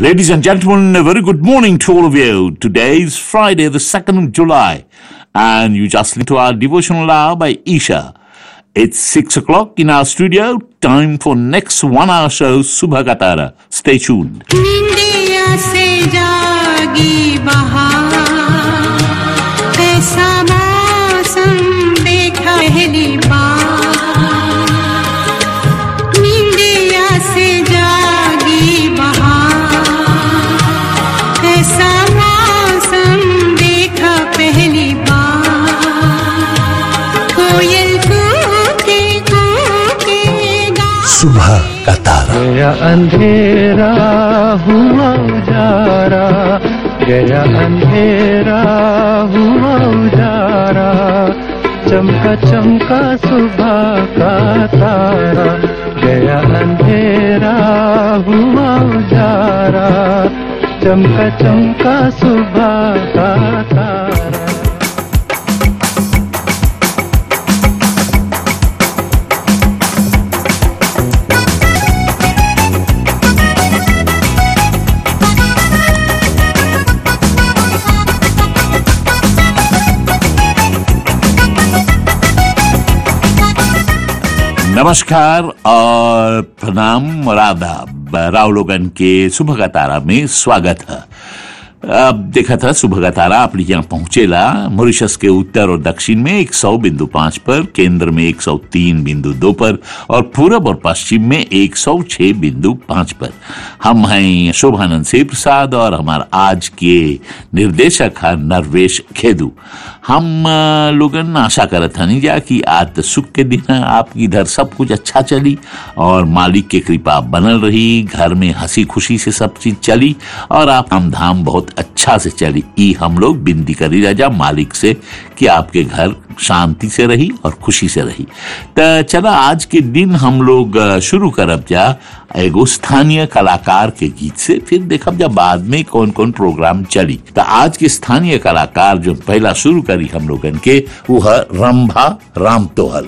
Ladies and gentlemen, a very good morning to all of you. Today is Friday, the 2nd of July, and you just listen to our devotional hour by Isha. It's 6 o'clock in our studio. Time for next one hour show, Subha Katara. Stay tuned. निंदिया से जागी बहार ऐसा मौसम देखा पहली बार निंदिया से जागी बहार ऐसा मौसम देखा पहली बार कोयल कूके कूके गा सुबह का तारा गया अंधेरा हुआ उजारा गया अंधेरा हुआ उजारा चमका चमका सुबह का तारा गया अंधेरा हुआ उजारा चमका चमका सुबह का तारा नमस्कार और प्रणाम और आदाब राव लोगन के सुबह का तारा में स्वागत है अब देखा था सुबह का तारा अपने यहाँ पहुंचेला मॉरिशस के उत्तर और दक्षिण में 100 बिंदु पांच पर केंद्र में 103 बिंदु दो पर और पूरब और पश्चिम में 106 बिंदु पांच पर हम हैं शोभानंद से प्रसाद और हमारा आज के निर्देशक है नरवेश खेदू हम अ, लोगन आशा करत हनी जा कि आज तो सुख के दिन है आपकी इधर सब कुछ अच्छा चली और मालिक के कृपा बनल रही घर में हंसी खुशी से सब चीज चली और आप काम धाम बहुत अच्छा से चली ई हम लोग बिनती करी राजा मालिक से कि आपके घर शांति से रही और खुशी से रही तो चला आज के दिन हम लोग अ, शुरू करब जा एगो स्थानीय कलाकार के गीत से फिर देखब जा बाद में कौन कौन प्रोग्राम चली तो आज के स्थानीय कलाकार जो पहला शुरू करी हम लोगन के वो है रंभा राम तोहल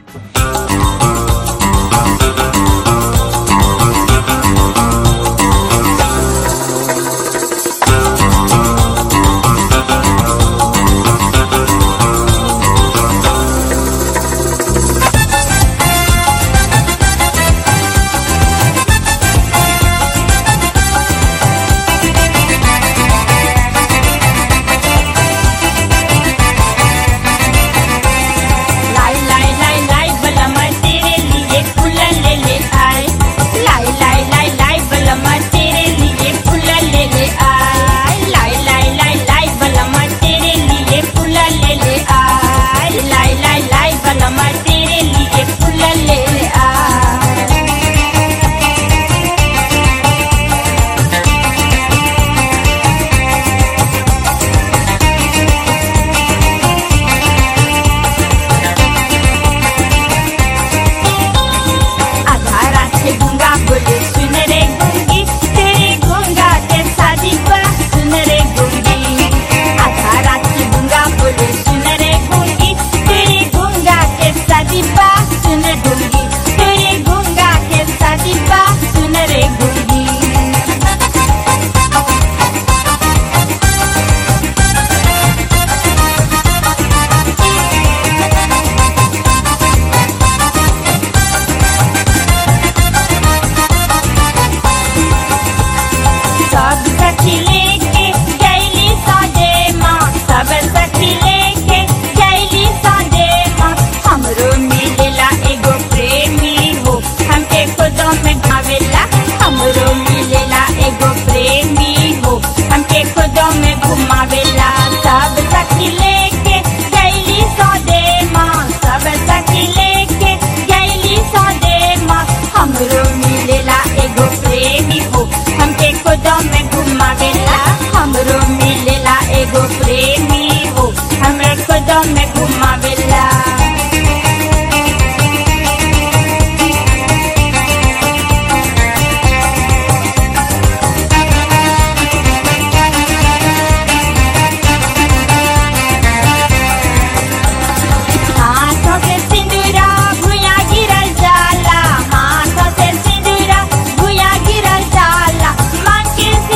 लाई लाई लाई लाई बलमा तेरे लिए फूला ले ले आए लाई लाई लाई लाई बलमा तेरे लिए फूला ले ले आए लाई लाई लाई लाई बलमा तेरे लिए फूला ले ले आए लाई लाई लाई बलमा तेरे लिए फूला ले ले आए आधा रात से गूंगा बोले सुन रे गूंगी तेरे गूंगा के शादी बा सुन रे गूंगी आधा रात से गूंगा बोले सुन रे गूंगी तेरे गूंगा के शादी बा सुन गूंगी तेरे गूंगा के शादी बा सुन रे गूंगी सब सखी लेके गैली सादे माँ सब सखी लेके गैली सादे माँ हमरो मिलेला एगो प्रेमी हो हमके खुदों में भावेला हमरो मिलेला एगो प्रेमी हो हमके खुदों में घुमावेला सब सखी लेके गैली सादे माँ सब सखी लेके गैली सादे माँ हमरो मिलेला एगो प्रेमी हो हमके खुदों में घुमावेला हमरो मिलेला एगो प्रेमी हो हमरे खुदों में घुमावेला हाथों से सिंदूरा भुया गिरल जाला हाथों से सिंदूरा भुया गिरल जाला माँ के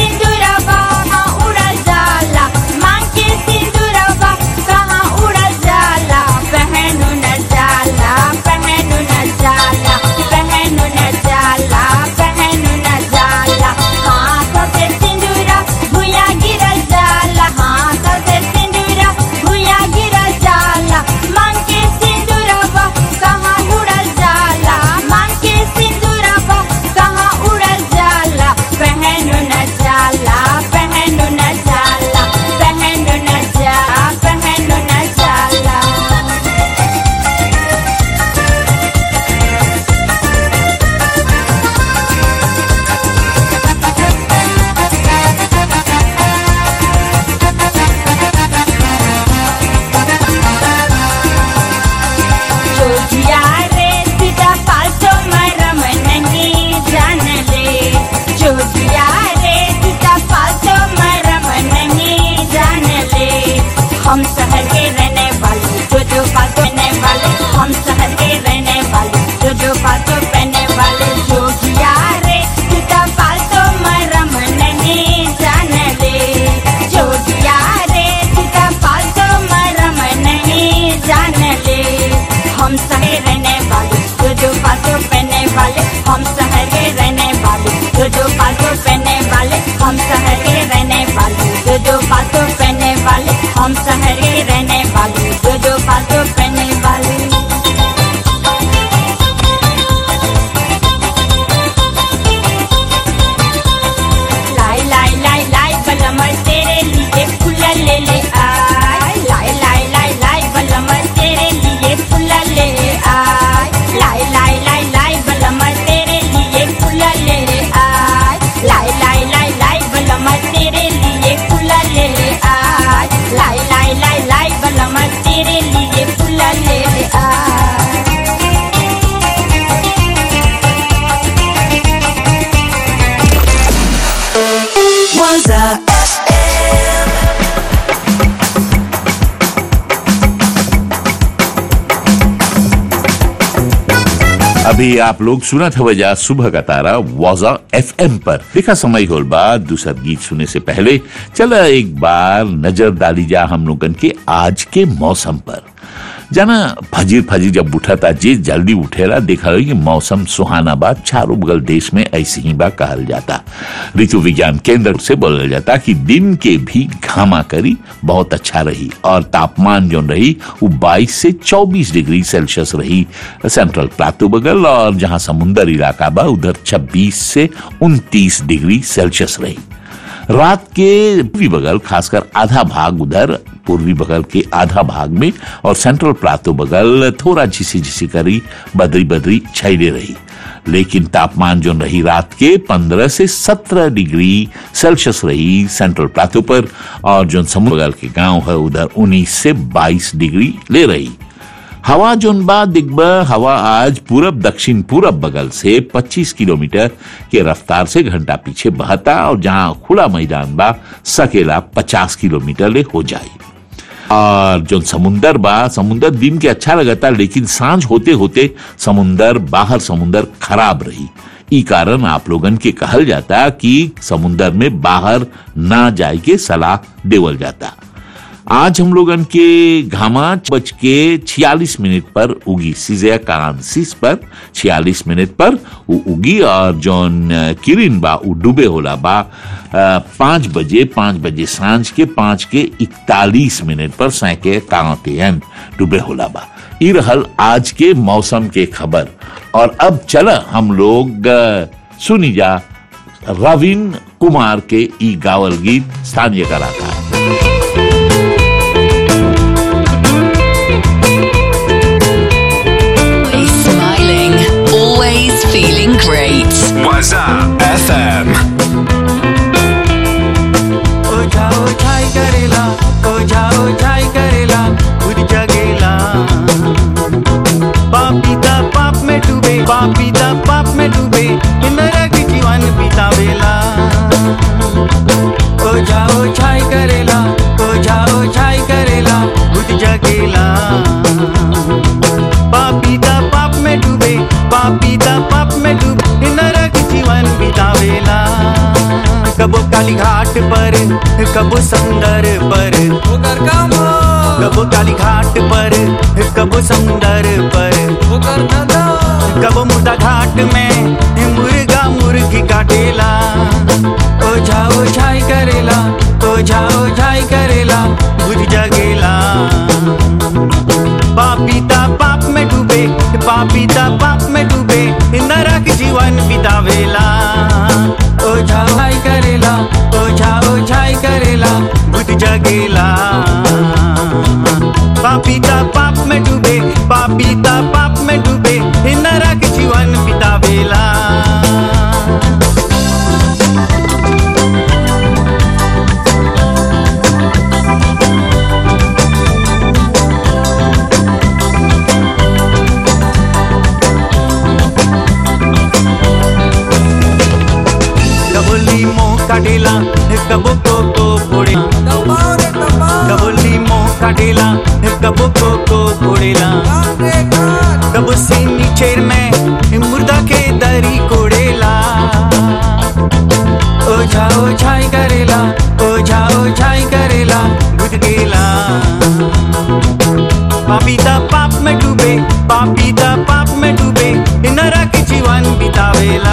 Waza FM. अभी आप लोग सुना था वजह सुबह का तारा वाजा एफ पर देखा समय होल बाद दूसरा गीत सुनने से पहले चला एक बार नजर डाली जा हम लोगन के आज के मौसम पर जाना फजीर फजीर जब उठा था जे जल्दी उठेला देखा कि मौसम सुहाना बा चारों बगल देश में ऐसे ही बा कहल जाता ऋतु विज्ञान केंद्र से बोला जाता कि दिन के भी घामा करी बहुत अच्छा रही और तापमान जो रही वो 22 से 24 डिग्री सेल्सियस रही सेंट्रल प्लाटो बगल और जहां समुंदर इलाका बा उधर 26 से 29 डिग्री सेल्सियस रही रात के पूर्वी बगल खासकर आधा भाग उधर पूर्वी बगल के आधा भाग में और सेंट्रल प्लाटो बगल थोड़ा झिसी झिसी करी बदरी बदरी छाइले रही लेकिन तापमान जो रही रात के 15 से 17 डिग्री सेल्सियस रही सेंट्रल प्लाटो पर और जो समुद्र बगल के गांव है उधर 19 से 22 डिग्री ले रही हवा जोन बा दिग्बा हवा आज पूरब दक्षिण पूरब बगल से 25 किलोमीटर के रफ्तार से घंटा पीछे बहता और जहां खुला मैदान बा सकेला 50 किलोमीटर ले हो जाए और जो समुंदर बा समुंदर दिन के अच्छा लगता लेकिन सांझ होते होते समुंदर बाहर समुंदर खराब रही ई कारण आप लोगन के कहल जाता कि समुंदर में बाहर ना जाए के सलाह देवल जाता आज हम लोगन के घामा बज के छियालीस मिनट पर उगी सीजिया कांसिस पर छियालीस मिनट पर वो उगी और जौन अ, किरिन बा वो डूबे होला बा अ, पाँच बजे पाँच बजे सांझ के पाँच के इकतालीस मिनट पर सैके कांतेन डूबे होला बा ई रहल आज के मौसम के खबर और अब चला हम लोग अ, सुनी जा रविन कुमार के ई गावल गीत स्थानीय कलाकार Always smiling, always feeling great. Waza FM. ओझा ओझाई करेला ओझा ओझाई करेला खुद जगेला पापीता पाप में डूबे पापीता पाप में डूबे नरक जीवन बितावेला ओझा ओझाई करेला ओझा ओझाई करेला खुद जगेला पापीता पाप में डूबे पापीता पाप में डूबे नरक जीवन बितावेला कबो काली घाट पर कबो समुंदर पर कबो काली घाट पर कबो समुंदर पर कबो मुर्दा घाट में मुर्गा मुर्गी काटेला ओझा ओझाई करेला ओझा ओझाई करेला बुझ जगेला पापीता पाप में डूबे पापीता पाप में डूबे नरक जीवन बितावेला ओझा ओझाई करेला ओझा ओझाई करेला बुझ जगेला पापीता पाप में डूबे पापीता पाप में डूबे नरक जीवन बितावेला कबो लीमो काटेला कबो कोको फोड़े कबो लीमो काटेला कबो कोको फोड़ेला कबो सीनी चेर में मुर्दा के दरी कोड़ेला ओझा ओझाई करेला ओझा ओझाई करेला बुझ गेला पापीता पाप में डूबे पापीता पाप में डूबे नरक जीवन बितावेला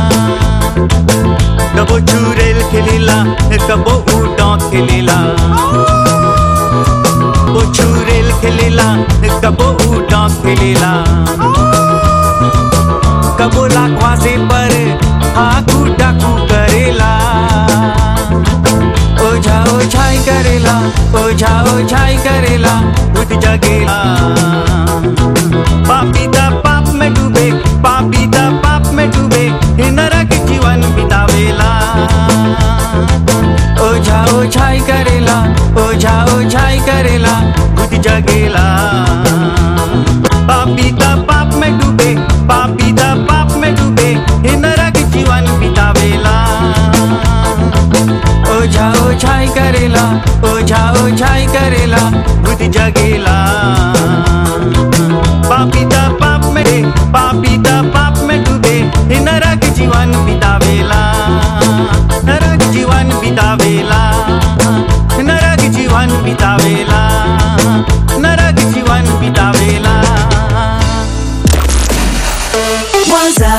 कबो चूरेल खेलेला कबो ऊटों खेलेला कबो चूरेल खेलेला कबो ऊटों खेलेला कबो लाखवा से पर आकू डाकू करेला ओझा ओझाई करेला ओझा ओझाई करेला खुद जगेला पापीता पाप में डूबे पापीता पाप में डूबे नरक जीवन बितावेला ओझा ओझाई करेला ओझा ओझाई करेला खुद जगेला पापीता पाप में डूबे पापीता पाप में डूबे नरक जीवन बितावेला ओझा ओझाई करेला ओझा ओझाई करेला बुद्धि जगेला पापिता पाप में डे, पापिता पाप में डूबे हे नरक जीवन बितावेला नरक जीवन बितावेला नरक जीवन बितावेला नरक जीवन बितावेला Waza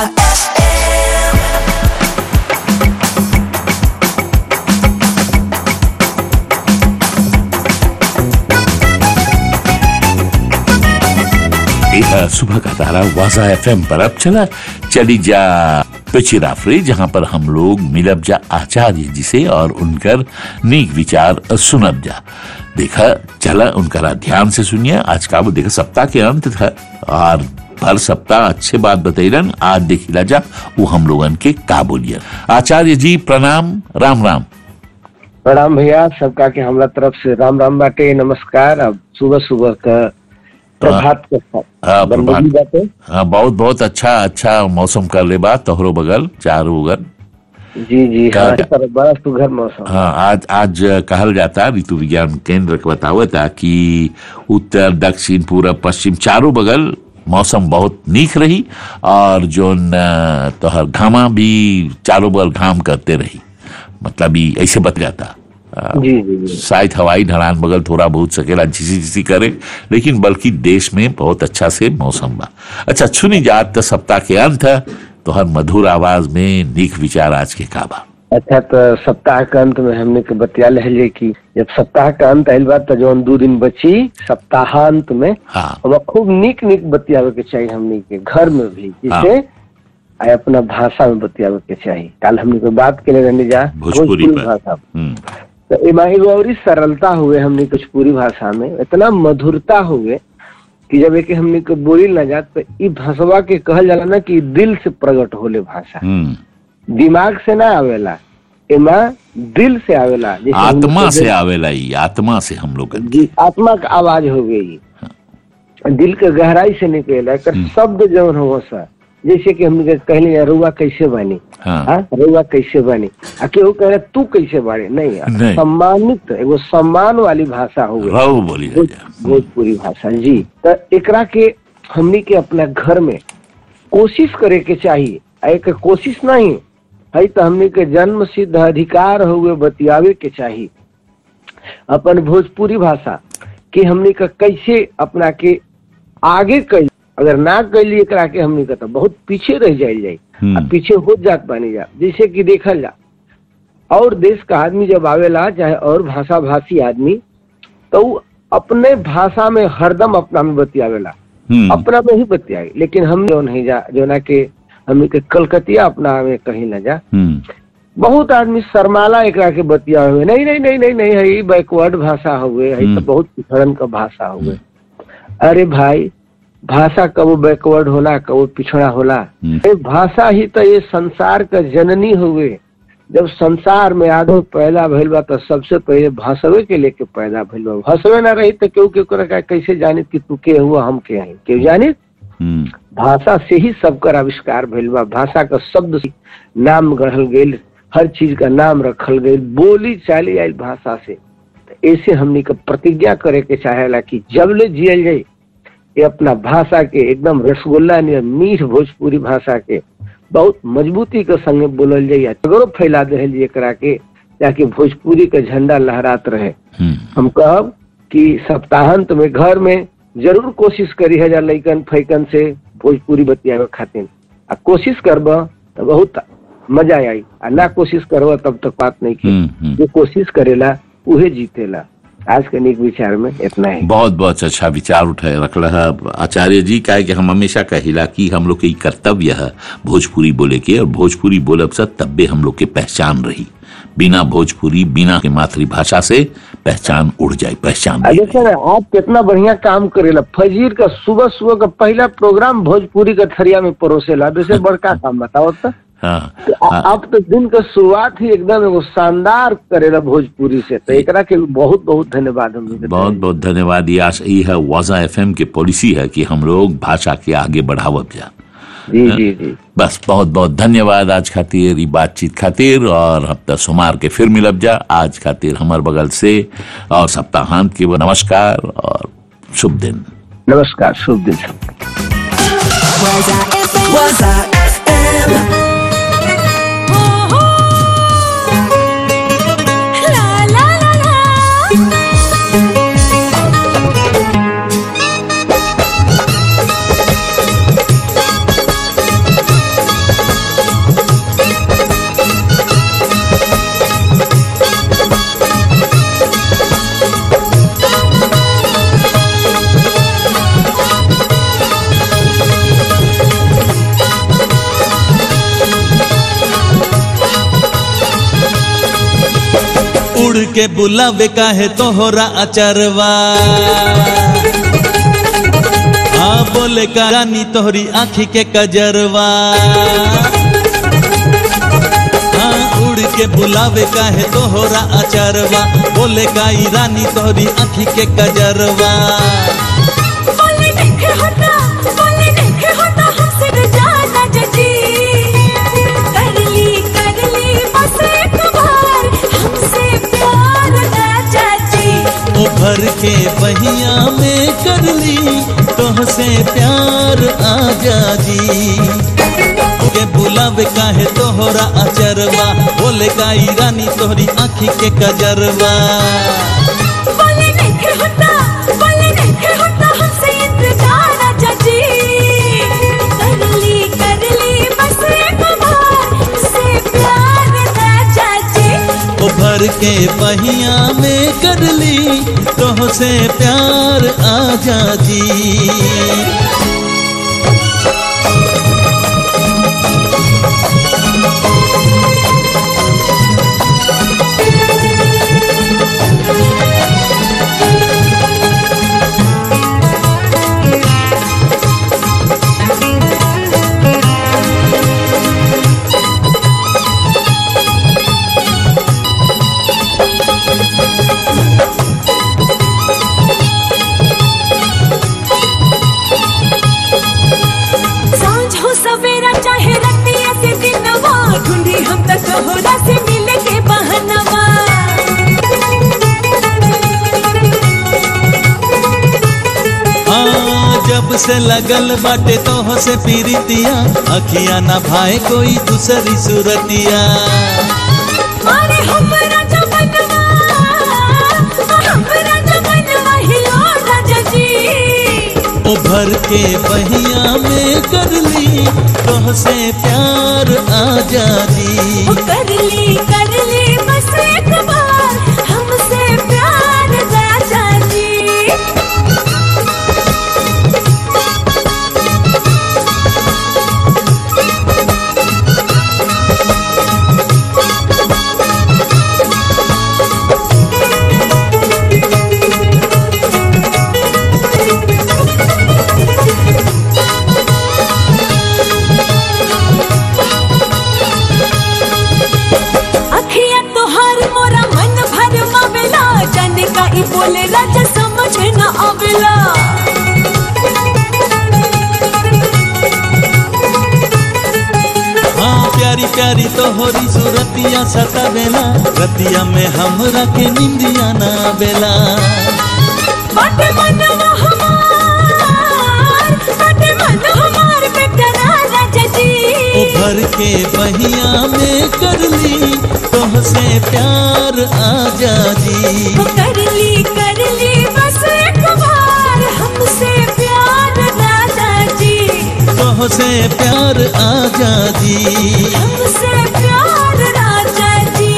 यह सुबह का तारा वाजा एफएम पर अब चला चली जा पिचिराफरे जहां पर हम लोग मिलब जा आचार्य जी से और उनकर नीक विचार सुनब जा देखा चला उनका ध्यान से सुनिए आज का वो देखा सप्ताह के अंत था और भर सप्ताह अच्छे बात बतैलन आज देखिला जा वो हम लोगन के का बोलियन आचार्य जी प्रणाम राम राम प्रणाम भैया सबका के हमरा तरफ से राम राम बाटे नमस्कार अब सुबह सुबह का प्रभात के हाँ, साथ प्रभात। बंदगी बाटे हाँ बहुत बहुत अच्छा अच्छा मौसम कर ले बा तोहरो बगल चारों बगल जी जी का- हाँ इस तरफ बड़ा सुघर मौसम हाँ आज आज कहल जाता ऋतु विज्ञान केंद्र के बतावता कि उत्तर दक्षिण पूरब पश्चिम चारों बगल मौसम बहुत नीक रही और जो न, तोहर घामा भी चारों बगल घाम करते रही मतलब ई ऐसे बत जाता आ, जी जी जी शायद हवाई ढलान बगल थोड़ा बहुत सकेला झिसी झिसी करे लेकिन बल्कि देश में बहुत अच्छा से मौसम बा अच्छा सुनी जात त सप्ताह के अंत है तो हर मधुर आवाज में नीक विचार आज के काबा अच्छा तो सप्ताह के अंत में हमने के बतिया रहे कि जब सप्ताह का अंत आयल बा तो जौन दू दिन बची सप्ताहांत में हाँ अब खूब निक निक बतियावे के चाहिए हमने के घर में भी जिससे आ अपना भाषा में बतियावे के चाहिए कल हमने को बात के लिए रहने जा भोजपुरी पर। भाषा हम्म तो एमा एगो और ही सरलता हुए हमने कुछ पूरी भाषा में इतना मधुरता हुए कि जब एक हमने को बोली ना जात तो ई भाषवा के कहल जाला ना कि दिल से प्रकट होले भाषा हम्म दिमाग से ना आवेला एमा दिल से आवेला जैसे हमनी आत्मा के से दिल- आवेला ई आत्मा से हम लोग जी आत्मा का आवाज हो गई दिल के गहराई से निकलेला एकर शब्द जौन हो सा जैसे कि हमने कहले यार रुआ कैसे बनी हाँ हाँ रुआ कैसे बनी आ केहू कह रहा तू कैसे बाड़े नहीं नहीं। सम्मानित एगो सम्मान वाली भाषा हो गई रहो बोली भोज- राजा भोजपुरी भाषा जी तो एकरा के हमनी के अपना घर में कोशिश करे के चाहिए आ एक कोशिश नहीं है तो हमनी के जन्म सिद्ध अधिकार हुए बतियावे के चाहिए अपन भोजपुरी भाषा कि हमनी का कैसे अपना के आगे कैल अगर ना कैली एकरा के हमनी का तो बहुत पीछे रह जाइल जाई हम्म। आ पीछे हो जात बानी जा जैसे कि देखल जा और देश का आदमी जब आवेला चाहे और भाषा भाषी आदमी तो उ अपने भाषा में हरदम अपना में बतियावेला हम्म अपना में ही बतियाई लेकिन हम जो नहीं जा जो ना के हमनी के कलकतिया अपना में कहीं न जा हम्म बहुत आदमी शर्माला एकरा के बतिया हुए नहीं नहीं नहीं नहीं नहीं है बैकवर्ड भाषा हुए है तो हम्म। बहुत पिछड़न का भाषा हुए अरे भाई भाषा कबो बैकवर्ड होला कबो पिछड़ा होला हम्म। ये भाषा ही तो ये संसार का जननी हुए जब संसार में आदमी पैदा भइल बा तो सबसे पहले भाषवे के लेके पैदा भइल बा भाषवे ना रही तो केहू केहू के कैसे जानित कि तू के हुआ हम के हैं केहू जानित हम्म भाषा से ही सबकर आविष्कार भइल बा भाषा का शब्द से नाम गढ़ल गेल हर चीज का नाम रखल गई बोली चाली आयल भाषा से तो ऐसे हमनी का प्रतिज्ञा करे के चाहेला कि जब ले जियल जाए ये अपना भाषा के एकदम रसगुल्ला नियर मीठ भोजपुरी भाषा के बहुत मजबूती के संगे बोलल जाइए अगरो फैला दे एकरा के ताकि भोजपुरी का झंडा लहरात रहे हम्म हम कहब कि सप्ताहांत में घर में जरूर कोशिश करी है जा लैकन फैकन से भोजपुरी बतियावे खातिर आ कोशिश करब तो बहुत मजा आई आ ना कोशिश करब तब तक बात नहीं की हम्म हम्म जो कोशिश करेला उहे जीतेला आज के निक विचार में इतना ही बहुत बहुत अच्छा विचार उठाए रखल है आचार्य जी का है कि हम हमेशा कहिला कि हम लोग के ई कर्तव्य है भोजपुरी बोले के और भोजपुरी बोलब से तब्बे हम लोग के पहचान रही बिना भोजपुरी बिना के मातृभाषा से पहचान उड़ जाए पहचान आ नहीं देखिए ना आप कितना बढ़िया काम करेला फजीर का सुबह सुबह का पहला प्रोग्राम भोजपुरी का थरिया में परोसेला वैसे बड़का काम बताओ तो हाँ कि आ- आप तो दिन का शुरुआत ही एकदम एगो शानदार करेला भोजपुरी से तो एकरा के बहुत बहुत धन्यवाद हम लोग के बहुत बहुत धन्यवाद ये आश- ये है वाजा एफएम के पॉलिसी है कि हम लोग भाषा के आगे बढ़ावब जा जी जी जी बस बहुत बहुत धन्यवाद आज खातिर ई बातचीत खातिर और हफ्ता सोमार के फिर मिलब जा आज खातिर हमार बगल से और सप्ताहांत के वो नमस्कार और शुभ दिन नमस्कार शुभ दिन सबको Waza FM. ला ला ला ला उड़ के बुलावे काहे तोहरा अचरवा हाँ बोले का रानी तोहरी आँखी के कजरवा हाँ उड़ के बुलावे काहे तोहरा अचरवा बोले का ई रानी तोहरी आँखी के कजरवा बोले देखे होता बोले देखे होता हमसे न जाना जजी कर ली कर ली बस एक बार हमसे प्यार ना चाची ओ भर के बहिया में कर ली तोहसे प्यार आजा जी के बुलावे काहे तोहरा अचरवा बोले गाई रानी तोहरी आँखी के कजरवा बोले देखे होता बोले देखे होता हमसे इंतजार ना चाची कर ली कर ली बस एक बार से प्यार ना चाची ओ भर के बहिया में कर ली तोहसे प्यार आजा जी सांझ हो सवेरा चाहे रतिया से दिनवा ढूंढी हम तक तोहरा से मिले के बहनवा हाँ जब से लगल बाटे तोह से पीरितिया अखिया ना भाई कोई दूसरी सूरतिया अरे हमरा जमनवा हमरा जमनवा हिलो राजा जी ओ भर के बहिया में कर ली तोह से प्यार आजा जी ओ कर ली कर ली बस एक बार हमसे प्यार राजा जी अखिया तोहार मोरा मन भर मावेला जाने का ई बोले राजा समझ न आवेला हाँ प्यारी प्यारी तोहरी सूरतिया सतावेला रतिया में हमरा के निंदिया ना बेला बट मनवा हमार बट मन हमार बेटा राजा जी ओ भर के बहिया में कर ली तोह से प्यार आजा जी ओ कर ली कर ली बस एक बार हमसे प्यार राजा जी तोह से प्यार आजा जी हमसे प्यार राजा जी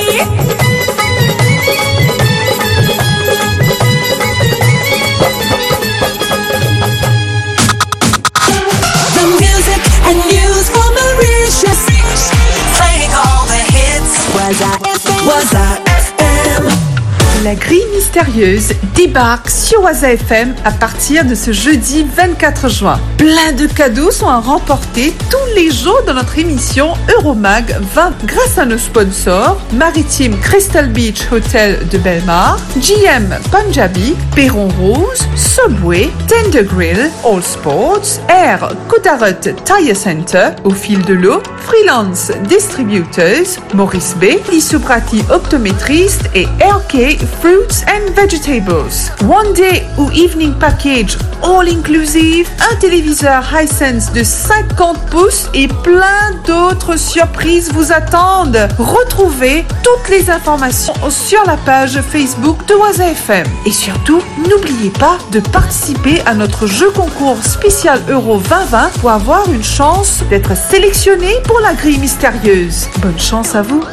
The music and news for Mauritius. Playing all the hits. Waza FM. Waza FM. La grille mystérieuse débarque sur Waza FM à partir de ce jeudi 24 juin. Plein de cadeaux sont à remporter tous les jours dans notre émission Euromag 20 grâce à nos sponsors Maritime Crystal Beach Hotel de Belmar, GM Punjabi, Perron Rose, Subway, Tender Grill, All Sports, Air Kudarat Tire Center, Au fil de l'eau, Freelance Distributors, Maurice B, Lisuprati Optométriste et RK Fruits and Vegetables. One Day ou Evening Package All Inclusive, un téléviseur Hisense de 50 pouces et plein d'autres surprises vous attendent. Retrouvez toutes les informations sur la page Facebook de Waza FM. Et surtout, n'oubliez pas de participer à notre jeu concours spécial Euro 2020 pour avoir une chance d'être sélectionné pour la grille mystérieuse. Bonne chance à vous.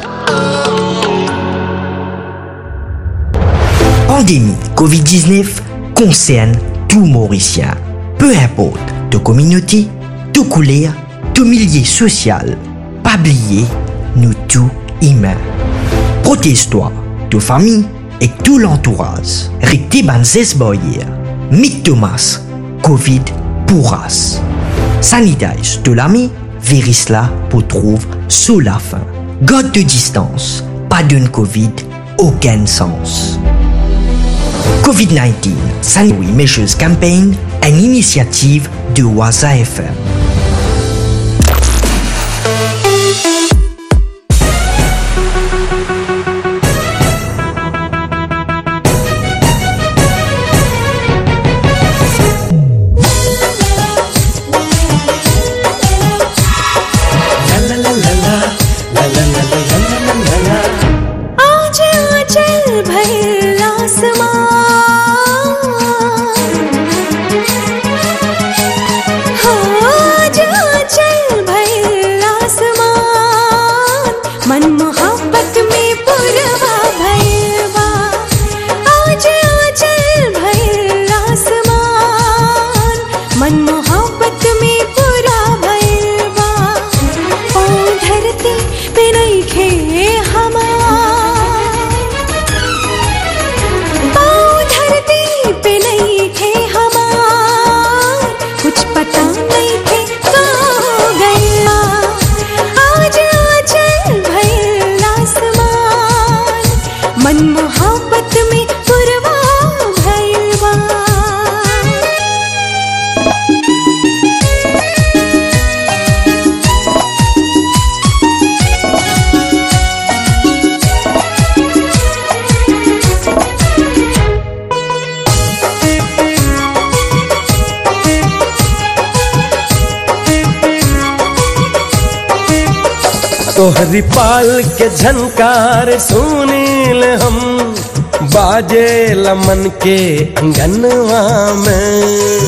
Pandémie Covid-19 concerne tout Mauricien. Peu importe de communauté, de couleur, de milieu social. Pas oublier, nous tous humains. Protège-toi, de famille et tout l'entourage. Ricti banzes boyer. Mick Thomas, Covid pourras. Sanitage de l'ami, Verisla pour trouve sous la fin. God de distance, pas d'une Covid, aucun sens. COVID-19 Sanitary Measures Campaign, une initiative de Waza FM. आज आंचल भर आसमान हाँ, आज आंचल भर आसमान मन मोहब्बत में पुरवा भरवा आज आंचल भर आसमान मन मोहब्बत में पूरा भरवा ओ धरती पे नहीं खे हमार ओ धरती पे नहीं खे हमार कुछ पता नहीं थे कहाँ गया आज आचल भर आसमान मन मोहब्बत में पुरवा भरवा तोहरी पाल के झनकार सुनील हम बाजे लमन के अंगनवा में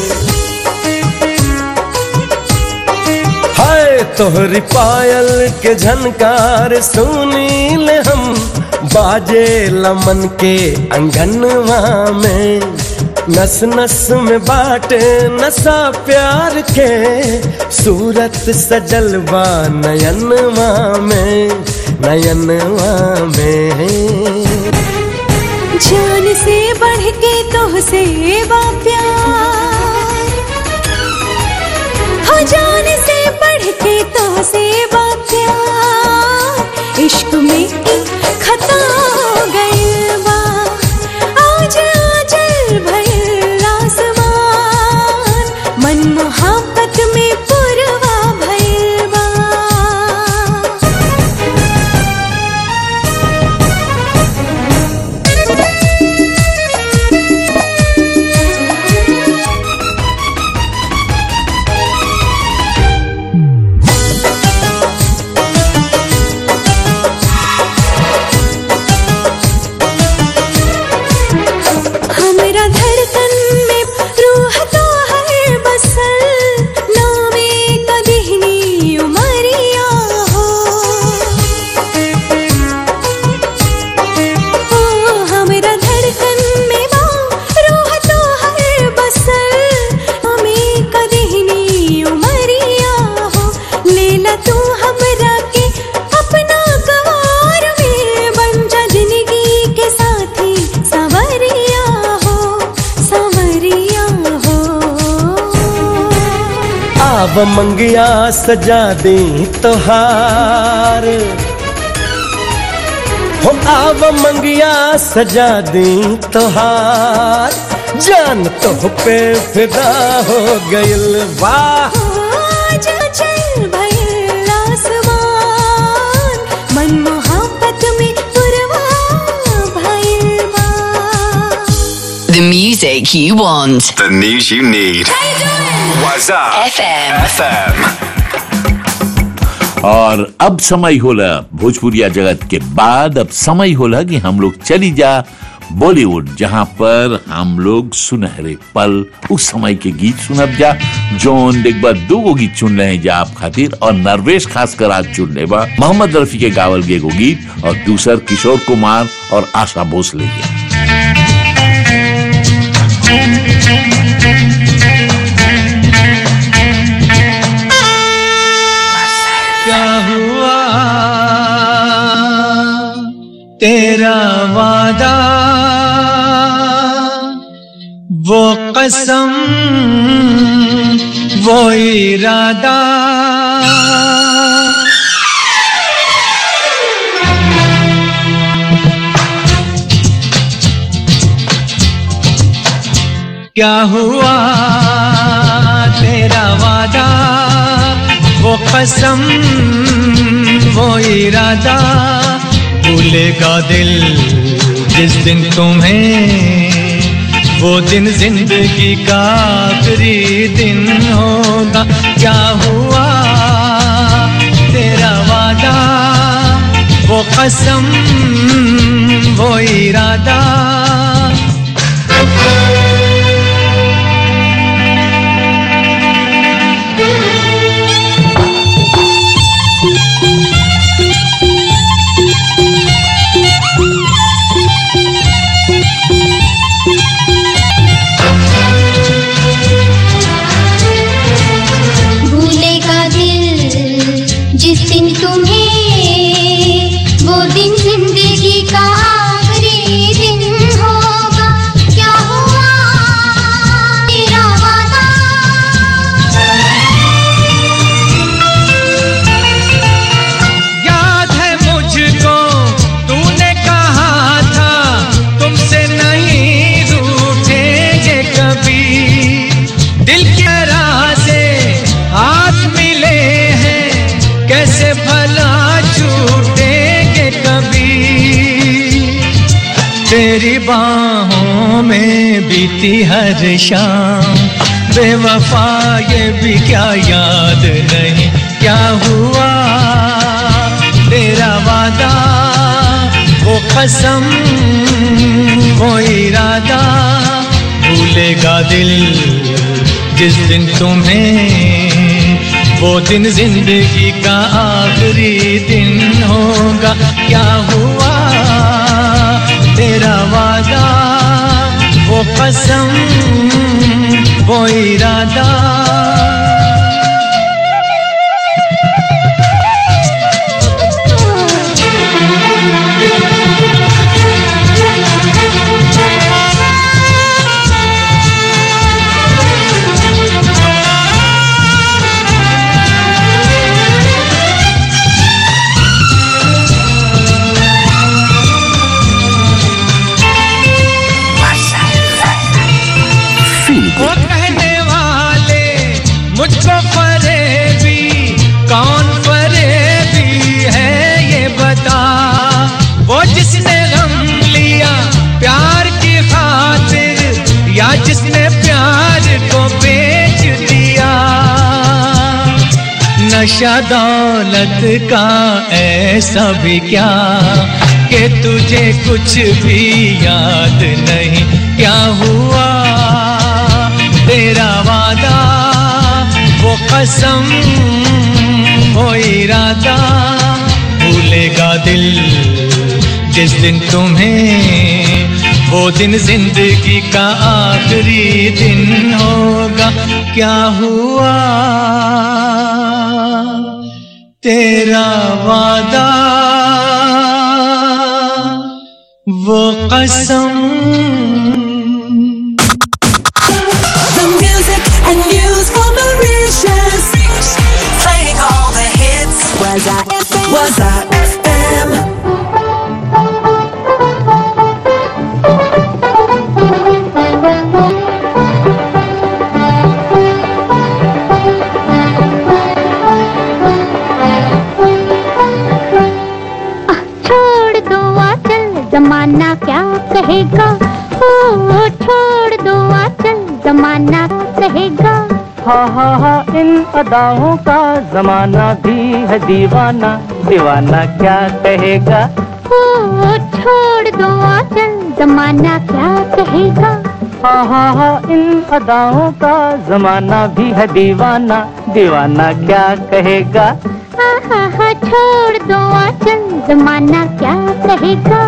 हाय तोहरी पायल के झनकार सुनील हम बाजे लमन के अंगनवा में नस नस में बाट नशा प्यार के सूरत सजल बा नयनवा में नयनवा में जान से बढ़ के तो से बा प्यार हो जान से बढ़ के तो से बा प्यार इश्क में एक खता हो गइल बा आज आजल भइल आसमान मन मोहब्बत में पुरवा भइल बा आव मंगिया सजा दे तोहार हो आव मंगिया सजा दे तोहार जान तो पे फिदा हो गइल वाह आज चल भइल आसमान मन मोहब्बत में पुरवा भइल बा The music you want. The news you need. What's up? FM. FM. और अब समय होला भोजपुरिया जगत के बाद अब समय होला कि हम लोग चली जा बॉलीवुड जहां पर हम लोग सुनहरे पल उस समय के गीत सुनब जा जोन एक बार दो गो गीत चुन रहे हैं जा आप खातिर और नरवेश खासकर आज चुन ले बा मोहम्मद रफी के गावल गे एगो गीत और दूसर किशोर कुमार और आशा भोसले के क्या हुआ तेरा वादा वो कसम वो इरादा क्या हुआ तेरा वादा वो कसम वो इरादा भूलेगा दिल जिस दिन तुम्हें वो दिन जिंदगी का आखिरी दिन होगा क्या हुआ तेरा वादा वो कसम वो इरादा भूलेगा दिल जिस दिन तुम्हें वो दिन जिंदगी का आखिरी दिन होगा क्या हुआ तेरा वादा याद है मुझको तूने कहा था तुमसे नहीं रूठेंगे कभी दिल की राह से हाथ मिले हैं कैसे भला छूटेंगे कभी तेरी बाहों में बीती हर शाम बेवफा ये भी क्या याद नहीं क्या हुआ तेरा वादा वो कसम वो इरादा भूलेगा दिल जिस दिन तुम्हें वो दिन जिंदगी का आखिरी दिन होगा क्या हुआ तेरा वादा वो कसम वो इरादा वो कहने वाले मुझको फरेबी कौन फरेबी है ये बता वो जिसने गम लिया प्यार की खातिर या जिसने प्यार को बेच दिया नशा दौलत का ऐसा भी क्या कि तुझे कुछ भी याद नहीं क्या हुआ तेरा वादा वो कसम वो इरादा भूलेगा दिल जिस दिन तुम्हें वो दिन जिंदगी का आखिरी दिन होगा क्या हुआ तेरा वादा वो कसम The music and news for Mauritius. जमाना क्या कहेगा ओ छोड़ दो आचल जमाना कहेगा हा हा हा इन अदाओं का जमाना भी है दीवाना दीवाना क्या कहेगा ओ छोड़ दो आचल जमाना क्या कहेगा हा हा हा इन अदाओं का जमाना भी है दीवाना दीवाना क्या कहेगा हा हा हा छोड़ दो आचल जमाना क्या कहेगा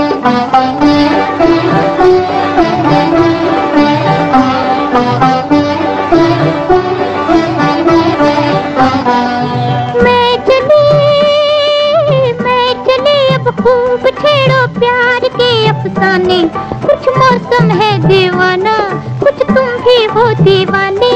मैं चली मैं चली अब खूब छेड़ो प्यार के अफसाने कुछ मौसम है दीवाना कुछ तुम भी हो दीवाने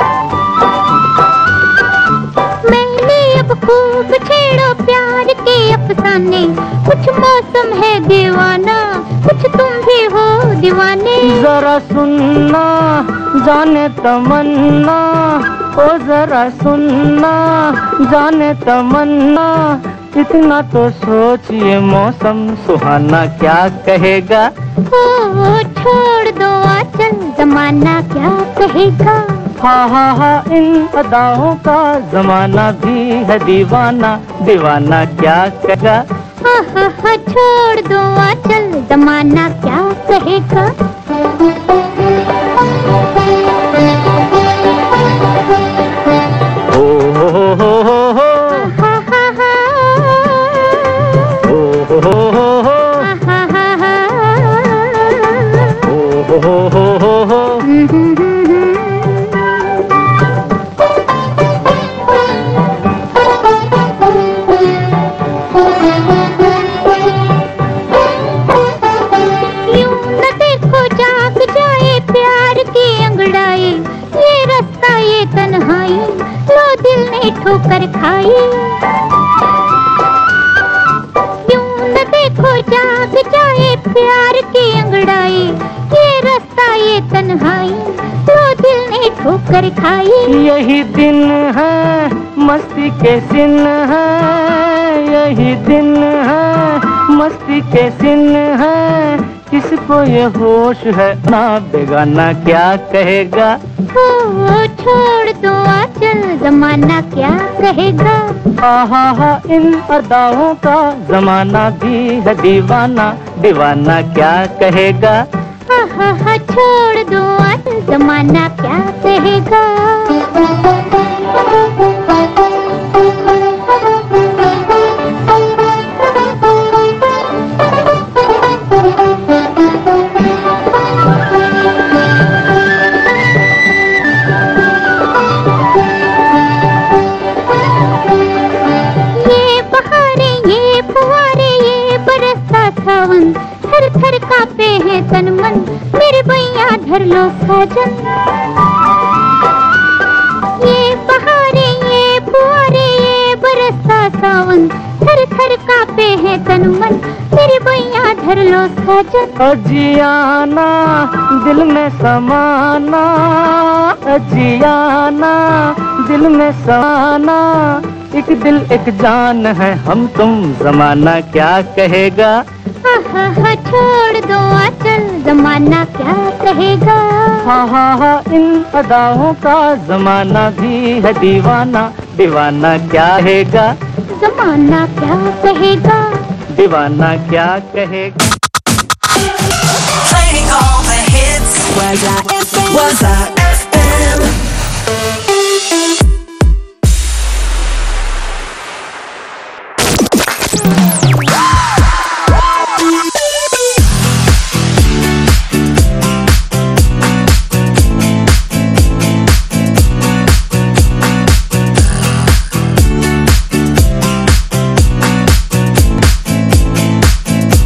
मैंने अब खूब छेड़ो प्यार के अफसाने कुछ मौसम है दीवाना कुछ तुम भी हो दीवाने जरा सुनना जाने तमन्ना ओ जरा सुनना जाने तमन्ना इतना तो सोचिए मौसम सुहाना क्या कहेगा ओ छोड़ दो आचल जमाना क्या कहेगा हा हा हा इन अदाओं का जमाना भी है दीवाना दीवाना क्या कहेगा हा हा हा छोड़ दो आचल जमाना क्या कहेगा ओ हो हो हो हो हो हा हा हा ओ हो हो हो हो हा हा हा ओ हो हो हो हो हो यूं न देखो जाग जाए प्यार की अंगड़ाई ये रास्ता ये तन्हाई लो दिल ने ठोकर खाई यूं न देखो जाग जाए प्यार की अंगड़ाई ये रास्ता ये तन्हाई लो दिल ने ठोकर खाई यही दिन है मस्ती के दिन है यही दिन है मस्ती के दिन है किसको ये होश है ना बेगाना क्या कहेगा ओ छोड़ दो आचल जमाना क्या कहेगा हा हा हा इन अदाओं का जमाना भी है दीवाना दीवाना क्या कहेगा हा हा हा छोड़ दो आचल जमाना क्या कहेगा ये बहारे ये फुहारे ये बरसता सावन थर थर कापे हैं तन मन मेरे भैया धर लो साजन ये बहारे ये फुहारे ये बरसता सावन थर थर कापे हैं तन मन मेरे भैया धर लो साजन अजियाना दिल में समाना अजियाना दिल में समाना एक दिल एक जान है हम तुम जमाना क्या कहेगा हा हा हा छोड़ दो आचल जमाना क्या कहेगा हा हा हा इन अदाओं का जमाना भी है दीवाना दीवाना क्या कहेगा जमाना क्या कहेगा दीवाना क्या कहेगा Playing all the hits. Was I Was I FM?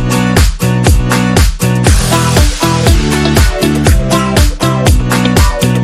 O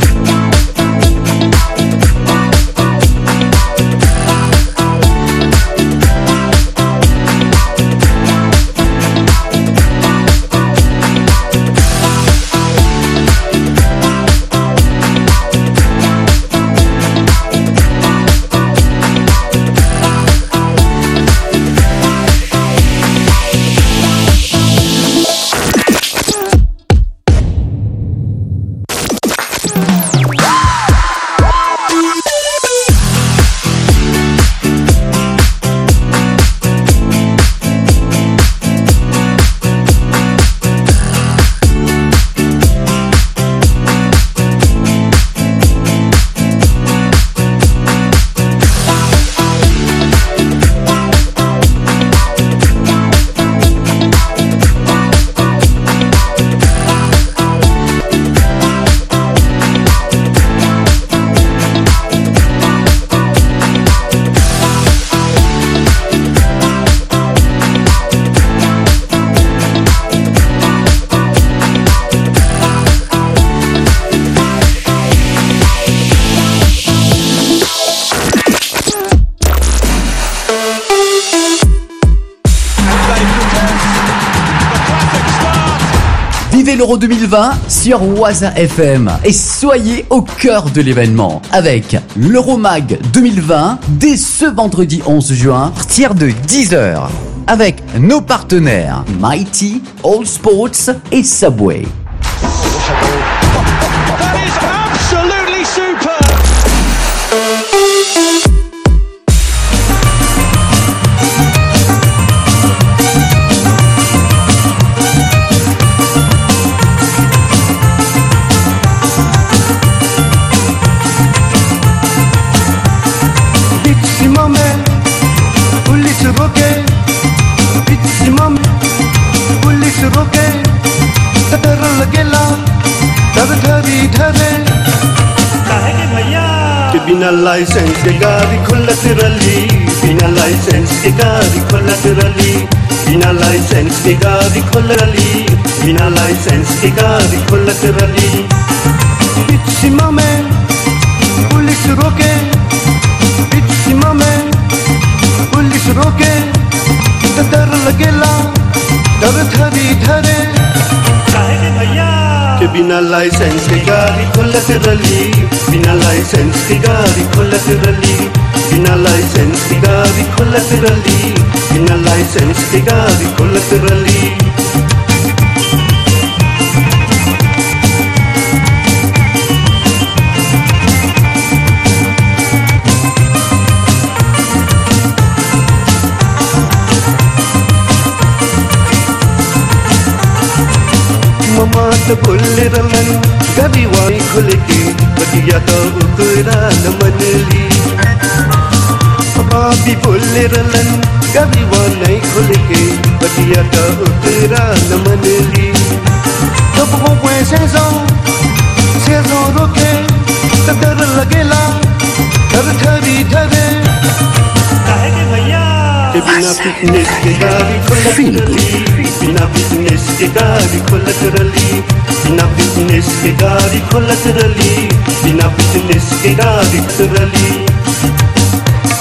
Vivez l'Euro 2020 sur Waza FM et soyez au cœur de l'événement avec l'Euromag 2020 dès ce vendredi 11 juin à partir de 10h avec nos partenaires Mighty, All Sports et Subway. Absolutely super. बीच सीमा में police रोके बीच सीमा में police रोके तो डर लगेला डर धरी धरे कि बिना लाइसेंस के गाड़ी खुलत रली बिना लाइसेंस के गाड़ी खुलत रली बिना लाइसेंस के गाड़ी खुल रली बिना लाइसेंस के गाड़ी खुलत रली बीच सीमा में पुलिस रोके बीच सीमा में पुलिस रोके तो डर लगेला डर धरी धरे कि बिना लाइसेंस के गाड़ी खुलत रली बिना लाइसेंस के गाड़ी खुलत रली बिना लाइसेंस की गाड़ी खुलत रली बिना लाइसेंस की गाड़ी खुलत रली ममा तो खुल रलन गरी वाई खुल के बटिया तो उकरा न मनली बाबी बोल रलन गरी वाई खुल के बटिया तो उकरा न मनली जब वो वैसे सो से सो रोके तो डर लगेला डर धरी धरे कि बिना फिटनेस के गाड़ी खुलत रली बिना फिटनेस के गाड़ी खुलत रली बिना फिटनेस के गाड़ी खुलत रली बिना फिटनेस के गाड़ी खुलत रली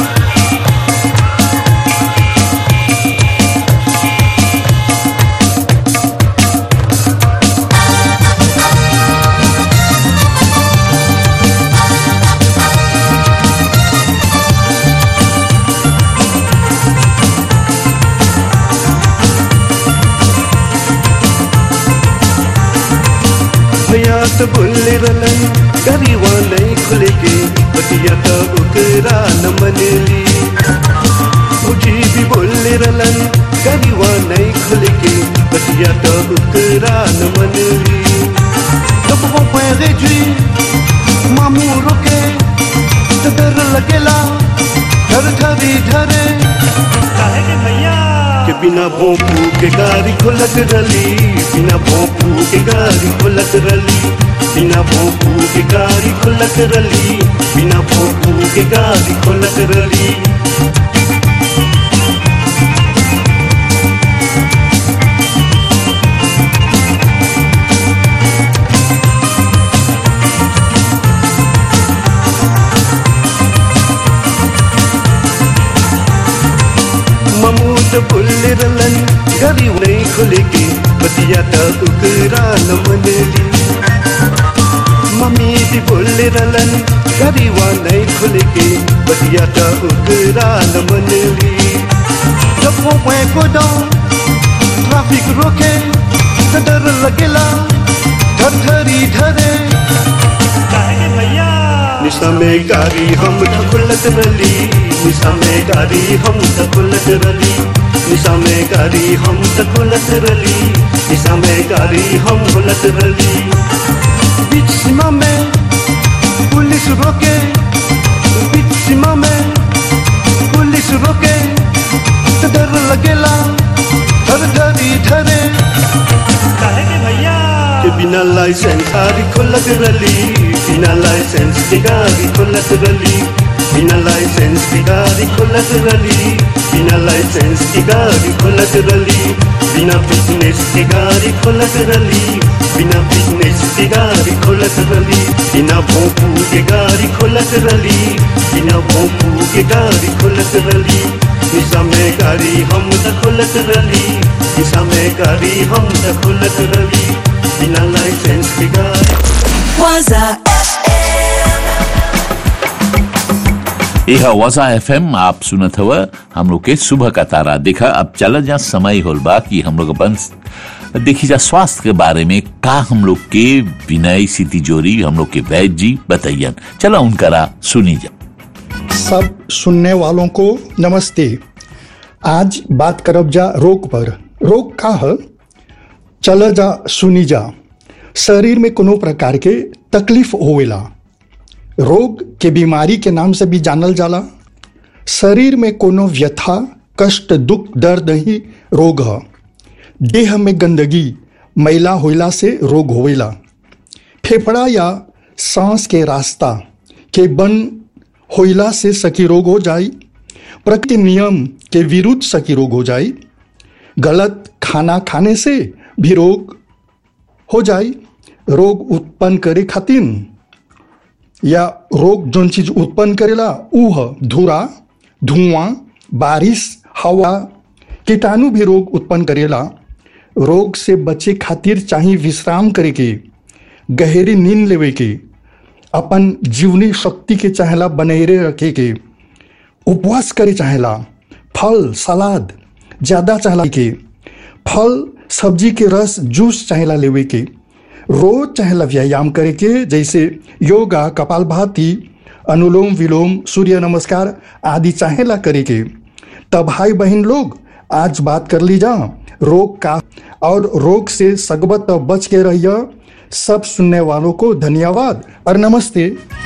भैया तो बोल रलन गरी वाले खुल के बटिया तो उकरा न मनली मुझे भी बोल रलन गरी वाले खुल के बटिया तो उकरा न मनली जब वो पैरे जी मामू रुके तो डर लगेला डर धरी धरे कि बिना भोंपू के गाड़ी खुलत रली बिना भोंपू के गाड़ी खुलत रली बिना भोंपू के गाड़ी खुलत रली बिना भोंपू के गाड़ी खुलत रली ममूद बुल रलन गरी नहीं खुल के बतिया तो उकरा न मनली मम्मी भी बोल रलन गरी नहीं खुल के बतिया तो उकरा न मनली जब वो मैं को दो ट्रैफिक रोके तो डर लगेला धर धरी धरे निशा में गाड़ी हम तो खुलत रली निशा में गाड़ी हम तो खुलत रली निशा में गाड़ी हम तो खुलत रली निशा में गाड़ी हम खुलत रली बीच सीमा में पुलिस रोके बीच सीमा में पुलिस रोके तो डर लगेला धर धरी धरे कि बिना लाइसेंस गाड़ी खुलत रली बिना लाइसेंस की गाड़ी खुलत रली बिना लाइसेंस की गाड़ी खुलत रली बिना लाइसेंस की गाड़ी खुलत रली बिना फिटनेस की गाड़ी खुलत रली बिना फिटनेस की गाड़ी खुलत रली बिना भोंपू के गाड़ी खुलत रली बिना भोंपू के गाड़ी खुलत रली निशा में गाड़ी हम त खुलत रली निशा में गाड़ी हम त खुलत रली बिना लाइसेंस के गाड़ी Waza यह वजा एफ आप सुनत हव हम लोग के सुबह का तारा देखा अब चला जा समय होल बा कि हम लोग अपन देखी जा स्वास्थ्य के बारे में का हम लोग के विनय सिटी जोरी हम लोग के वैद्य जी बताइयन चला उनकरा सुनी जा सब सुनने वालों को नमस्ते आज बात करब जा रोग पर रोग का है चल जा सुनी जा शरीर में कोनो प्रकार के तकलीफ होवेला रोग के बीमारी के नाम से भी जानल जाला शरीर में कोनो व्यथा कष्ट दुख दर्द ही रोग है देह में गंदगी मैला होइला से रोग होवेला फेफड़ा या सांस के रास्ता के बन होइला से सकी रोग हो जाई प्रकृति नियम के विरुद्ध सकी रोग हो जाई गलत खाना खाने से भी रोग हो जाई रोग उत्पन्न करे खातिर या रोग जोन चीज उत्पन्न करेला ऊ ह धूरा धुआं बारिश हवा कीटाणु भी रोग उत्पन्न करेला रोग से बचे खातिर चाहे विश्राम करे के गहरी नींद लेवे के अपन जीवनी शक्ति के चाहेला बनैरे रखे के उपवास करे चाहेला फल सलाद ज्यादा चाहेला के फल सब्जी के रस जूस चाहेला लेवे के रोज चाहेला व्यायाम करे के जैसे योगा कपालभाति अनुलोम विलोम सूर्य नमस्कार आदि चाहेला करे के तब भाई बहन लोग आज बात कर ली जा रोग का और रोग से सगबत बच के रहिए सब सुनने वालों को धन्यवाद और नमस्ते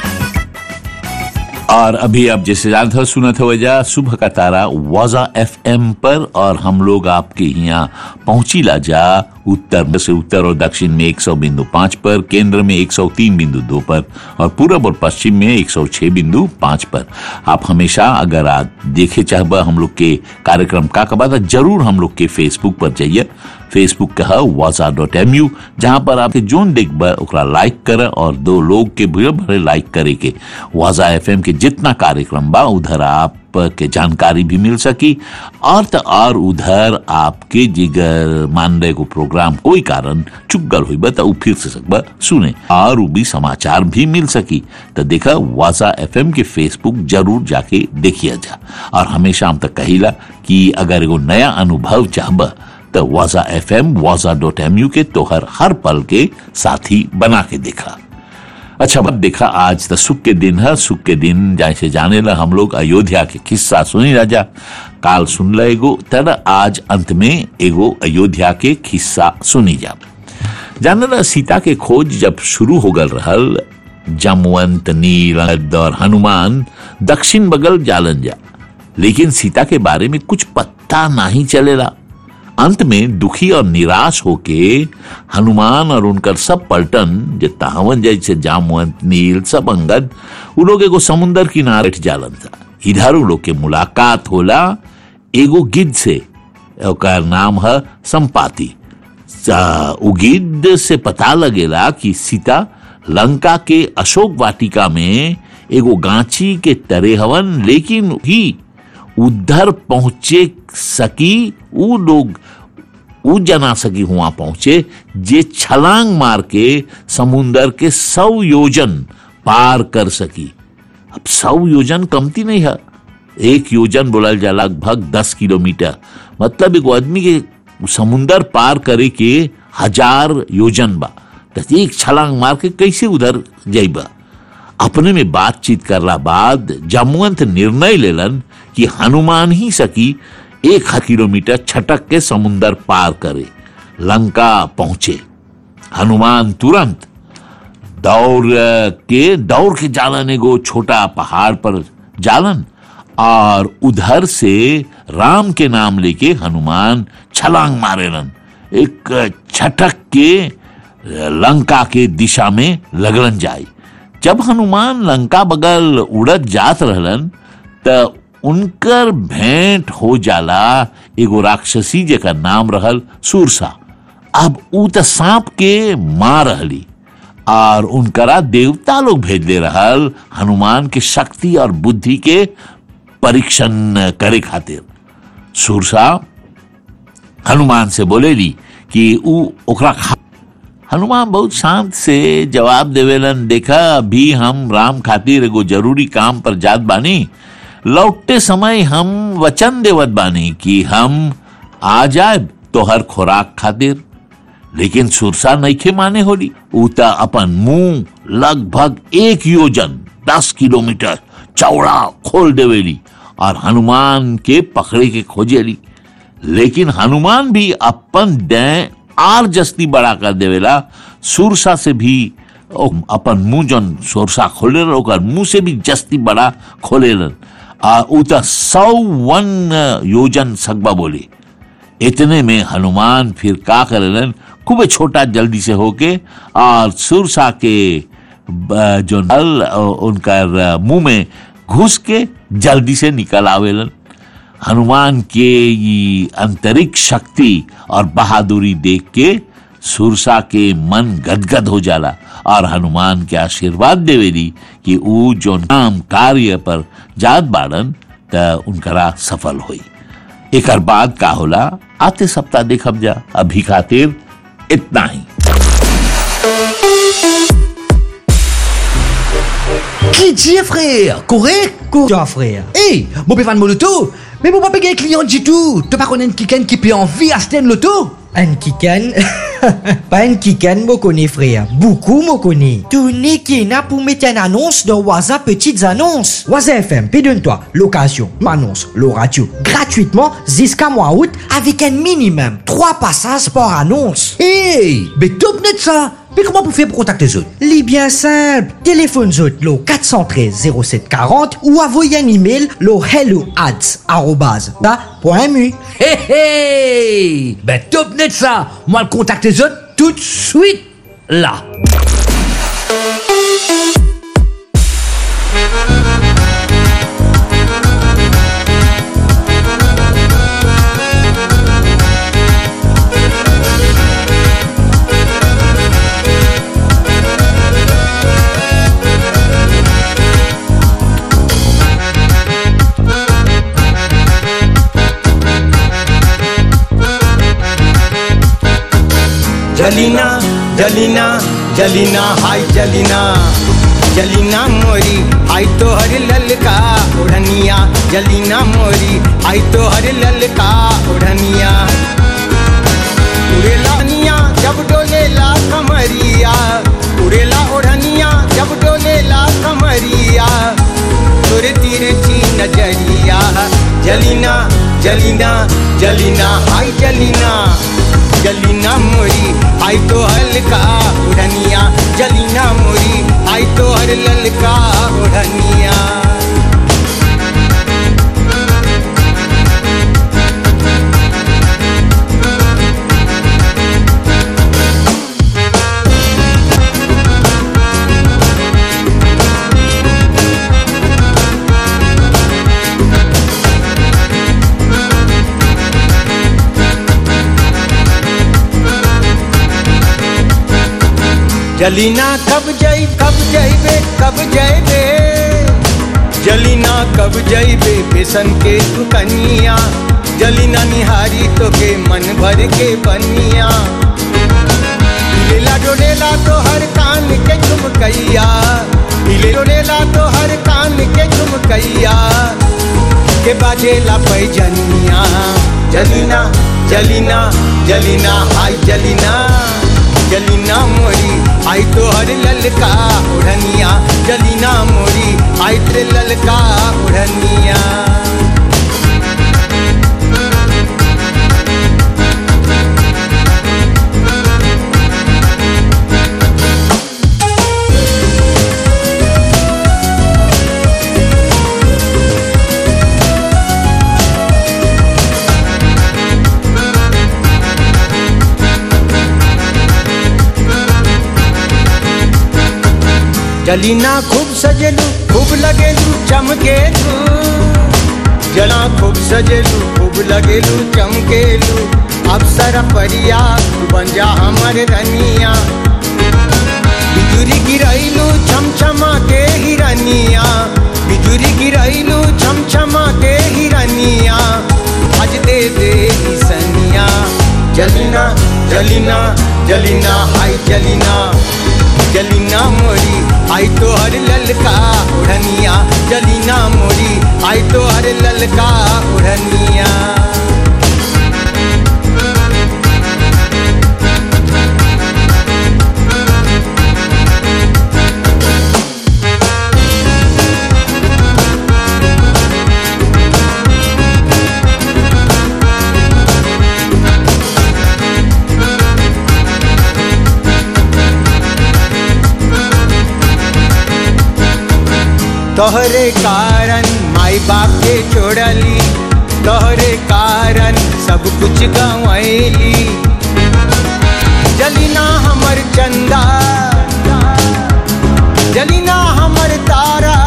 और अभी आप जैसे जानते हो सुनत हो जा सुबह का तारा वाजा एफ पर और हम लोग आपके यहाँ पहुंची ला जा उत्तर से उत्तर और दक्षिण में 100 बिंदु पाँच पर केंद्र में 103 बिंदु दो पर और पूरब और पश्चिम में 106 बिंदु पाँच पर आप हमेशा अगर आप देखे चाहबा हम लोग के कार्यक्रम का कबा तो जरूर हम लोग के फेसबुक पर जाइए फेसबुक का है वाजा डॉट एम यू जहाँ पर आपके जोन देखबा ओकरा लाइक कर और दो लोग के भरे भरे लाइक करे के वाजा एफ के जितना कार्यक्रम बा उधर आप के जानकारी भी मिल सकी और तो और उधर आपके जिगर मान रहे को प्रोग्राम कोई कारण चुक गल हुई बा तो उ फिर से सकबा सुने और उ भी समाचार भी मिल सकी तो देखा वाजा एफ के फेसबुक जरूर जाके देखिए जा और हमेशा हम तक कहिला कि अगर एगो नया अनुभव चाहबा तो वाजा एफ एम वाजा डॉट एम यू के तोहर हर पल के साथी बना के देखा अच्छा अब देखा आज तो सुख के दिन है सुख के दिन जैसे जाने ला हम लोग अयोध्या के किस्सा सुनी राजा काल सुन ला एगो तर आज अंत में एगो अयोध्या के किस्सा सुनी जा जाने ला सीता के खोज जब शुरू हो गल रहल जमवंत नील और हनुमान दक्षिण बगल जालन जा लेकिन सीता के बारे में कुछ पत्ता नहीं चलेला अंत में दुखी और निराश होके हनुमान और उनकर सब पलटन जे तावन जैसे जामवंत नील सब अंगद उ लोग एगो समुन्दर किनारे जालन था इधर उ लोग के मुलाकात होला एगो गिद्ध से ओकर नाम है संपाति उ गिद्ध से पता लगेला कि सीता लंका के अशोक वाटिका में एगो गांची के तरे हवन लेकिन ही उधर पहुंचे सकी उ लोग उ जना सकी हुआ पहुंचे जे छलांग मार के समुन्दर के सौ योजन पार कर सकी अब सौ योजन कमती नहीं है एक योजन बोलल जा लगभग दस किलोमीटर मतलब एगो आदमी के समुन्दर पार करे के हजार योजन बा तो एक छलांग मार के कैसे उधर जाइबा अपने में बातचीत करला बाद जमवंत निर्णय लेलन कि हनुमान ही सकी एक किलोमीटर छटक के समुन्दर पार करे लंका पहुंचे हनुमान तुरंत दौड़ के दौड़ के जालन एगो छोटा पहाड़ पर जालन और उधर से राम के नाम लेके हनुमान छलांग मारेलन एक छटक के लंका के दिशा में लगलन जाई जब हनुमान लंका बगल उड़त जात रहलन त उनकर भेंट हो जाला एगो राक्षसी जेकर नाम रहल सुरसा अब ऊ त सांप के मार रहली और उनकरा देवता लोग भेज दे रहल हनुमान के शक्ति और बुद्धि के परीक्षण करे खातिर सुरसा हनुमान से बोलेली कि ऊ ओकरा खा हनुमान बहुत शांत से जवाब देवेलन देखा अभी हम राम खातिर एगो जरूरी काम पर जात बानी लौटते समय हम वचन देवत बानी कि हम आ जाए तोहर खोराक खातिर लेकिन सुरसा नईखे माने होली उता अपन मुंह लगभग एक योजन दस किलोमीटर चौड़ा खोल देवेली और हनुमान के पकड़े के खोजेली लेकिन हनुमान भी अपन डें आर जस्ती बड़ा कर देवेला सुरसा से भी ओ अपन मुंह जन सुरसा खोले ओकर मुंह से भी जस्ती बड़ा खोलेलन आ उता सौ वन योजन सकबा बोली इतने में हनुमान फिर का करेलन खूब छोटा जल्दी से होके और सुरसा के ब- जो नल अ, उनका मुंह में घुस के जल्दी से निकल आवेलन हनुमान के ये अंतरिक्ष शक्ति और बहादुरी देख के सुरसा के मन गदगद हो जाला और हनुमान के आशीर्वाद देवेली कि ऊ जो नाम कार्य पर जात बाड़न त उनकरा सफल होई एकर बाद का होला आते सप्ताह देखब जा अभी खातिर इतना ही Qui dit frère Correct Quoi frère Hey, mon pévan mon loto Mais mon papa un client du tout Tu pas connaître quelqu'un qui peut en vie à Sten Loto Un kikan Pas un kikan, mo connais frère. Beaucoup mo connais. Tony Kina pour mettre une annonce dans Waza Petites Annonces. Waza FM, pédonne-toi. Location, m'annonce, le radio. Gratuitement jusqu'à mois août avec un minimum 3 passages par annonce. Hey Mais top net ça Mais comment vous faites pour contacter les autres Les bien simple. Téléphone autres, le 413 0740 ou envoyez un email le hello ads arrobase da point mu. Hey hey Ben top net ça Moi le contacte les autres tout de suite là जलीना जलीना जलीना हाय जलीना जलीना मोरी आई तो हर ललका उड़निया जलीना मोरी आई तो हर ललका उड़निया उड़ेला निया जब डोलेला कमरिया उड़ेला ओढ़निया जब डोलेला कमरिया तोरे तिरछी नजरिया जलीना जलीना जलीना हाय जलीना जलीना मोरी आई तो हल्का उड़निया जलीना मोरी आई तो हर ललका उड़निया जलीना कब जाई कब जाइबे कब जाइबे जलीना कब जाइबे बेसन के दुकनिया जलीना निहारी तो के मन भर के बनिया लेला डोलेला तो हर कान के झुमकैया ले डोलेला तो हर कान के झुमकैया के बाजेला पैजनिया जलीना जलीना जलीना हाय जलीना जलीना मोरी आई तो हर ललका उड़निया जलीना मोरी आई तेरे ललका उड़निया जलीना खूब सजेलू खूब लगेलू चमकेलू जला खूब सजेलू खूब लगेलू चमकेलू अप्सरा परिया तू बन जा हमर रनिया बिजुरी गिरैलू छमछमा के हिरनिया बिजुरी गिरैलू छमछमा के हिरनिया आज दे दे ई सनिया जलीना जलीना जलीना हाय जलीना जलीना मोरी आई तो हर ललका उड़निया जलीना मोरी आई तो हर ललका उड़निया तोहरे कारण माई बाप के छोड़ली तोहरे कारण सब कुछ गंवैली जलीना हमर चंदा जलीना हमर तारा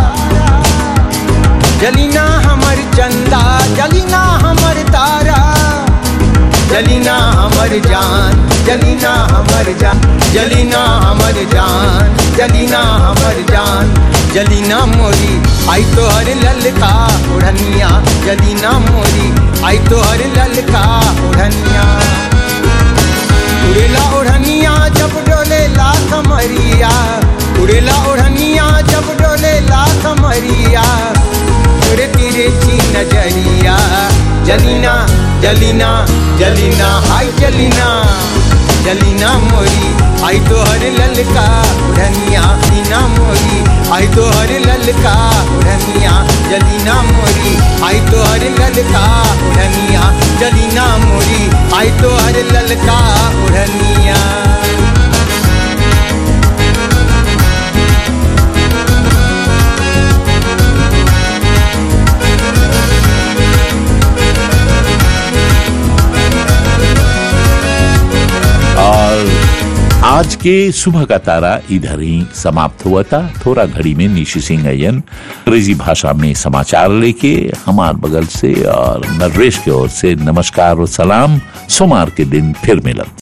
जलीना हमर चंदा जलीना हमर तारा जलीना हमर जान जलीना हमर जान जलीना हमर जान जलीना हमर जान जलीना मोरी आई तो हर ललका उड़निया जलीना मोरी आई तो हर ललका उड़निया उड़ेला उड़निया जब डोले ला कमरिया उड़ेला उड़निया जब डोले ला कमरिया उड़े तेरे ची नजरिया जलीना जलीना जलीना हाय जलीना जलीना मोरी आई तो हर ललका उड़निया दीना मोरी आई तो हर ललका उड़निया जलीना मोरी आई तो हर ललका उड़निया जलीना मोरी आई तो हर ललका उड़निया और आज के सुबह का तारा इधर ही समाप्त हुआ था थोड़ा घड़ी में निशी सिंह अयन अंग्रेजी भाषा में समाचार लेके हमार बगल से और नरेश की ओर से नमस्कार और सलाम सोमवार के दिन फिर मिलन